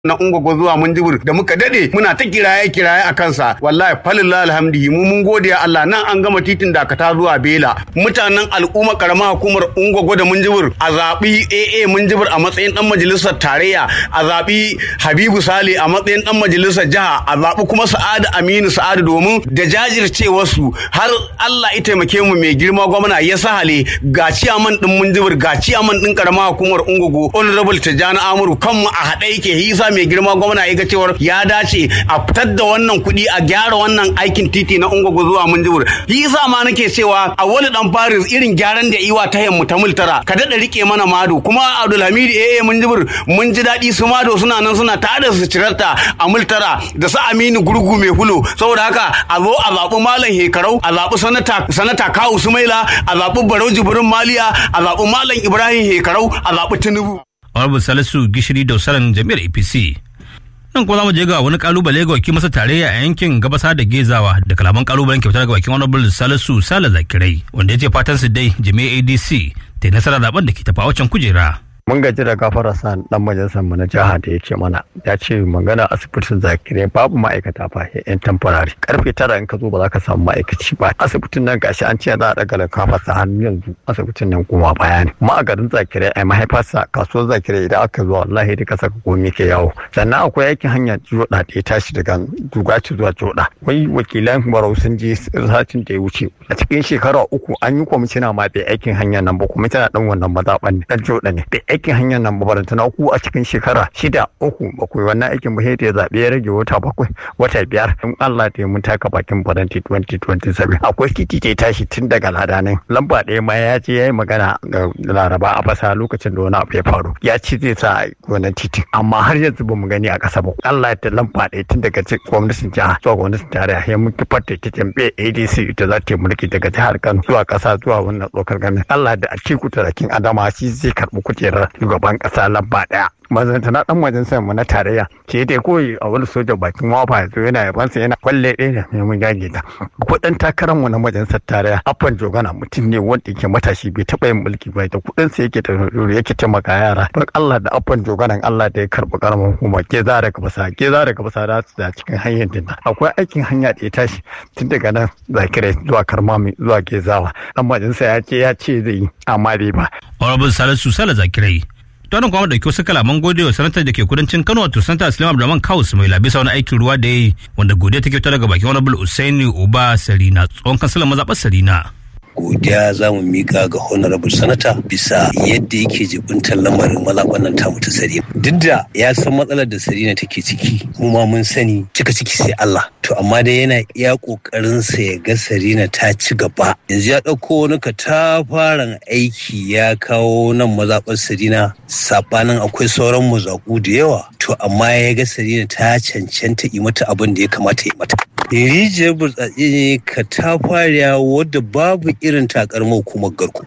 na ungwagwa zuwa munjibir da muka dade muna ta kiraye kiraye a kansa wallahi falillah alhamdihi mu mun gode ya Allah nan an gama titin dakata zuwa bela mutanen al'umma karama hukumar ungwagwa da munjibir a zabi AA munjibir a matsayin dan majalisar tarayya a zabi Habibu Sale a matsayin dan majalisar jiha a zabi kuma Sa'adu Aminu Sa'adu domin da jajircewar su har Allah ya taimake mu mai girma gwamna ya sahale ga ciyaman din munjibir ga ciyaman din karama hukumar ungwagwa honorable Tijjani Amuru kanmu a haɗe yake hisa mai girma gwamna ya ga cewar ya dace a fitar da wannan kuɗi a gyara wannan aikin titi na ungwago zuwa munjibir yi yasa ma nake cewa a wani dan faris irin gyaran da iwa ta yammu ta multara ka daɗa rike mana mado kuma abdulhamid eh munjibir mun ji daɗi su mado suna nan suna tada su cirarta a multara da su aminu gurgu mai hulo saboda haka a zo a zaɓi malam hekarau a zaɓi sanata sanata kawu sumaila a zaɓi barau jibrin maliya a zaɓi malam ibrahim hekarau a zaɓi tinubu Honorable Salisu Gishiri da Usaran Jami'ar APC. Nan kuma za mu je ga wani kalubale ga wakil masa tarayya a yankin gabasa da gezawa da kalaman kalubalen kyauta ga wakil Honorable Salisu Sale Zakirai wanda ya ce fatan su dai Jami'ar ADC ta yi nasara zaben da ke tafa wacan kujera. mun gaji da gafara sa dan majalisar mu na jiha da yake mana ya ce magana asibitin zakirai babu ma'aikata fa yan temporary karfe tara in ka zo ba za ka samu ma'aikaci ba asibitin nan gashi an ce za a daga kafa sa hannu yanzu asibitin nan kuma baya ne kuma a garin zakirai ai mahaifarsa kasuwar zakirai idan aka zo wallahi duka saka komai ke yawo sannan akwai aikin hanya joda da ya tashi daga dugaci zuwa joda wai wakilan barau sun je satin da ya wuce a cikin shekara uku an yi kwamishina ma bai aikin hanya nan ba kwamishina dan wannan mazaɓan ne dan joda ne aikin hanyar nan babaranta na uku a cikin shekara shida uku bakwai wannan aikin ba ya zaɓe ya rage wata bakwai wata biyar in Allah ta yi mun taka bakin faranti 2027 akwai titi ta tashi tun daga ladanin lamba ɗaya ma ya je ya yi magana ga laraba a fasa lokacin da wani abu ya faru ya ce zai sa wannan titin amma har yanzu ba mu gani a ƙasa ba Allah ta lamba ɗaya tun daga gwamnatin jiha zuwa gwamnatin tarayya ya mun kifar da titin bai ADC ita za ta yi mulki daga jihar Kano zuwa ƙasa zuwa wannan tsokar ganin Allah da a cikin tarakin Adama shi zai karɓi kujerar shugaban kasa lamba daya mazanta na dan majalisar mu na tarayya ce dai koyi a wani soja bakin wafa yazo yana yabansa yana kwalle ɗaya da mai mun gage ta kudin takarar mu na majalisar tarayya afan jogana mutum ne wanda yake matashi bai taba yin mulki ba da kudin sa yake ta yake taimaka yara don Allah da afan joganan Allah da ya karbi karamar hukuma ke za daga basa ke za daga basa da su da cikin hanyar dinna akwai aikin hanya da ya tashi tun daga nan zakirai zuwa karmami zuwa gezawa dan majalisa ya ce ya ce zai yi amma bai ba Honorable Salisu Sale Zakirai Tonin kuma dauki wasu kalaman gode wa sanatar da ke kudancin Kano wato sanata Islam Abdulrahman Kaus mai bisa wani aikin ruwa da ya yi wanda godiya take fita daga bakin Honorable Usaini Uba Sarina tsohon kansilan mazaɓar Sarina. godiya za mu mika ga honorable sanata bisa yadda yake jibintar lamarin mazaɓan nan tamu ta sarina duk da ya san matsalar da sarina take ciki mu ma mun sani cika ciki sai Allah to amma dai yana iya kokarin sa ya ga sarina ta ci gaba yanzu ya ɗauko wani katafaren aiki ya kawo nan mazaɓar sarina sabanin akwai sauran mazaƙu da yawa to amma ya ga sarina ta cancanta yi mata abin da ya kamata yi mata rijiyar burtsatse ne katafariya wadda babu irin takarmar hukumar garku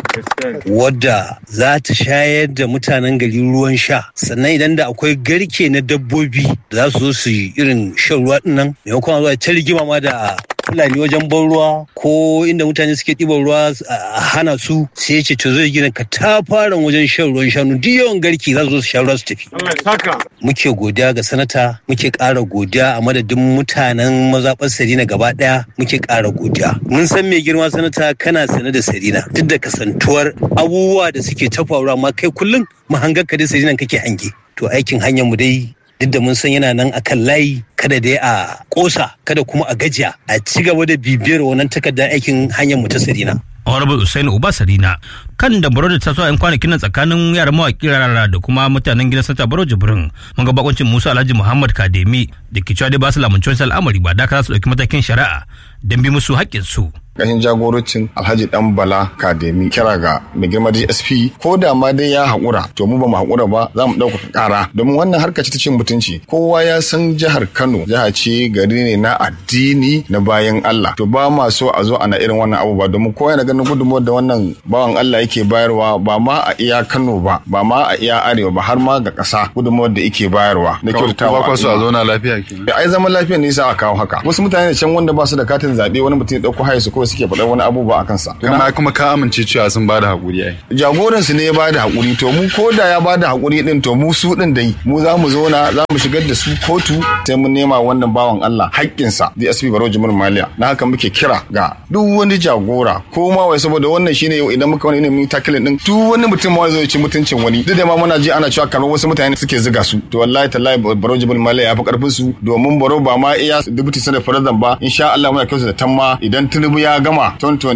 wadda za ta shayar da mutanen gari ruwan sha sannan idan da akwai garke na dabbobi da za su zo su yi irin shan ruwa dinnan maimakon zuwa ta rigima ma da fulani wajen ban ruwa ko inda mutane suke ɗiban ruwa a hana su sai ya ce to zai gina katafaren wajen shan ruwan shanu duk yawan garki za su zo su sha ruwa su tafi muke godiya ga sanata muke ƙara godiya a madadin mutanen mazaɓar sarina gaba ɗaya muke ƙara godiya mun san mai girma sanata kana sane da sarina duk da kasantuwar abubuwa da suke ta faruwa amma kai kullum mahangar ka dai sarina kake hange to aikin hanyar mu dai duk da mun san yana nan akan layi kada dai a kosa kada kuma a gajiya a ci gaba da bibiyar wannan takardar aikin hanyar mu ta sarina Honorable Usaini Uba Sarina kan da baro da taso yan kwanakin nan tsakanin yaran mawaƙi rarara da kuma mutanen gidan Santa Baro Jibrin mun ga bakoncin Musa Alhaji Muhammad Kademi da ke cewa dai ba su lamunci wani al'amari ba da su ɗauki matakin shari'a don bi musu haƙƙinsu. ƙarshen jagorancin alhaji dan bala kademi kira ga mai girma dsp ko da ma dai ya haƙura to mu ba mu haƙura ba za mu ɗaukaka ƙara domin wannan harka ce ta cin mutunci kowa ya san jihar kano jiha ce gari ne na addini na bayan allah to ba ma so a zo ana irin wannan abu ba domin kowa yana ganin ganin gudunmuwar da wannan bawan Allah yake bayarwa ba ma a iya Kano ba ba ma a iya Arewa ba har ma ga ƙasa gudunmuwar da yake bayarwa na kyautatawa ba kwa so a zauna lafiya kenan ai zaman lafiya ne yasa a kawo haka wasu mutane can wanda ba su da katin zaɓe wani mutum ya ɗauko haya su kawai suke faɗa wani abubuwa a kansa kuma kuma ka amince cewa sun bada hakuri ai jagoran su ne ya bada hakuri to mu ko da ya bada hakuri din to mu su din dai mu za mu zauna za mu shigar da su kotu sai mun nema wannan bawan Allah haƙƙinsa DSP Baro Jimur Maliya na haka muke kira ga duk wani jagora ko ma wai saboda wannan shine yau idan muka wani ilimin takilin din duk wani mutum ma zai ci mutuncin wani duk da ma muna ji ana cewa kamar wasu mutane suke ziga su to wallahi tallahi Baro Jimur Maliya ya fi karfin su domin Baro ba ma iya deputy senator president ba insha Allah muna kyautu da tamma idan Tinubu ya gama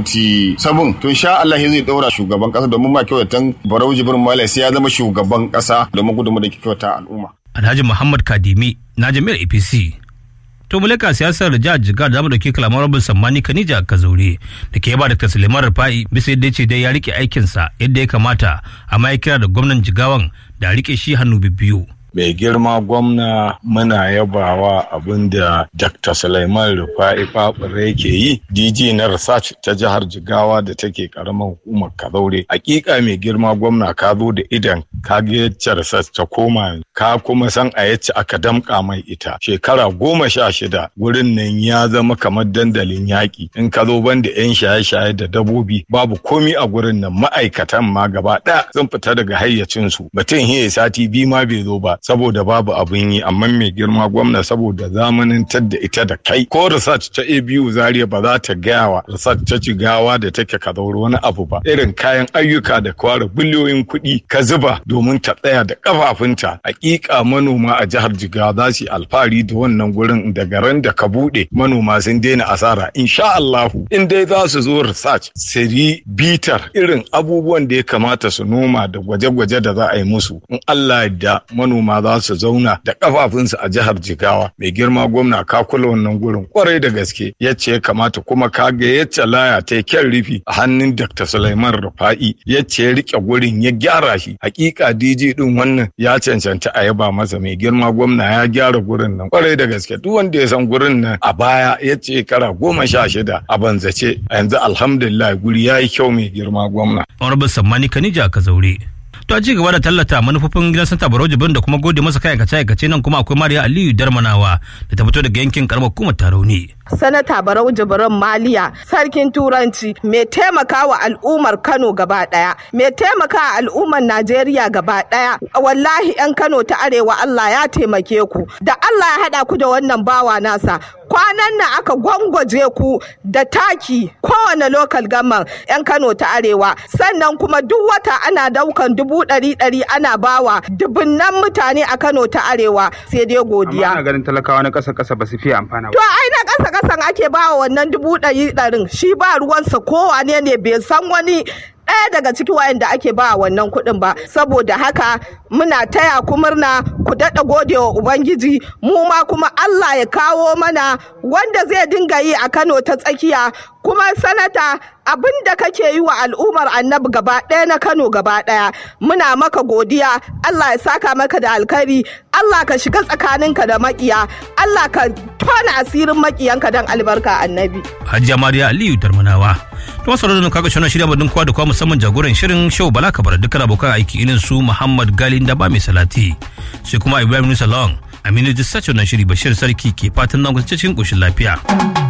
2027 to insha Allah zai daura shugaban kasa domin ma kyautu tan Baro Jimur Maliya sai ya zama shugaban kasa domin gudunmu da ke kyauta al'umma Alhaji Muhammad Kadimi na jami'ar APC. To mulaka siyasar jihar Jigar da mu dauki kalamar Rabin Sammani Kanija Kazaure da ke ba Dr. Suleiman Rufa'i bisa yadda ce dai ya rike aikinsa yadda ya kamata amma ya kira da gwamnan Jigawan da rike shi hannu biyu. mai girma gwamna muna yabawa abin da dr Sulaiman rufa'i babure yake yi dg na research ta jihar jigawa da take karamar hukumar kazaure hakika mai girma gwamna ka zo da idan ka ga yacce research ta koma ka kuma san a yacce aka damka mai ita shekara goma sha shida wurin nan ya zama kamar dandalin yaƙi in ka zo ban da yan shaye-shaye da dabobi babu komi a gurin nan ma'aikatan ma gaba ɗaya sun fita daga hayyacinsu mutum hiye sati biyu ma bai zo ba saboda babu abin yi amma mai girma gwamna saboda zamanantar da ita da kai ko research ta abu zaria ba za ta gaya wa research ta cigawa da take ka wani abu ba irin kayan ayyuka da kwara biliyoyin kuɗi ka zuba domin ta tsaya da kafafunta hakika manoma a jihar jigawa za su yi alfahari da wannan gurin da garin da ka buɗe manoma sun daina asara insha Allahu in dai za su zo research su yi bitar irin abubuwan da ya kamata su noma da gwaje-gwaje da za a yi musu in Allah da manoma za su zauna da kafafunsu a jihar Jigawa mai girma gwamna ka kula wannan gurin kwarai da gaske yace ya kamata kuma ka ga yace laya ta kyan rufi a hannun Dr. Sulaiman Rufa'i yace ya rike gurin ya gyara shi hakika DJ din wannan ya cancanta a yaba masa mai girma gwamna ya gyara gurin nan kwarai da gaske duk wanda ya san gurin nan a baya yace kara goma sha shida a banzace a yanzu alhamdulillah guri ya yi kyau mai girma gwamna. Honorable Sammani Kanija Kazaure. To a ci gaba da tallata manufofin gidan Santa Barau Jibrin da kuma gode masa kayan kace aikace nan kuma akwai Mariya Aliyu Darmanawa da ta fito daga yankin karamar hukumar Tarauni. Sanata Barau Jibrin Maliya sarkin Turanci mai taimaka wa al'ummar Kano gaba daya mai taimaka wa al'ummar Najeriya gaba daya wallahi yan Kano ta arewa Allah ya taimake ku da Allah ya hada ku da wannan bawa nasa kwanan nan aka gwangwaje ku da taki kowane lokal gaman 'yan kano ta arewa sannan kuma duk wata ana daukan dubu ɗari ɗari ana bawa dubunnan mutane a kano ta arewa sai dai godiya Amma ganin talakawa na ƙasa ƙasa ba su fiye amfana to ai na ƙasa ƙasan ake bawa wannan dubu ɗari ɗarin shi ba ruwansa kowane ne bai san wani ɗaya daga ciki wayanda ake ba wannan kuɗin ba saboda haka muna taya ku murna ku daɗa gode wa ubangiji mu ma kuma Allah ya kawo mana wanda zai dinga yi a Kano ta tsakiya kuma sanata abin da kake yi wa al'ummar annabi gaba ɗaya na Kano gaba ɗaya muna maka godiya Allah ya saka maka da alkhairi Allah ka shiga tsakaninka da makiya Allah ka tona asirin makiyanka don albarka annabi Hajiya Mariya Aliyu Darmanawa. To masu da kaga shona shirya madin kwa da kwa musamman jagoran shirin show Bala Kabar dukkan abokan aiki irin su Muhammad Gali da ba mai salati. Sai kuma Ibrahim Nusa Long. Aminu Dissacho na shiri Bashir Sarki ke fatan nan cikin koshin lafiya.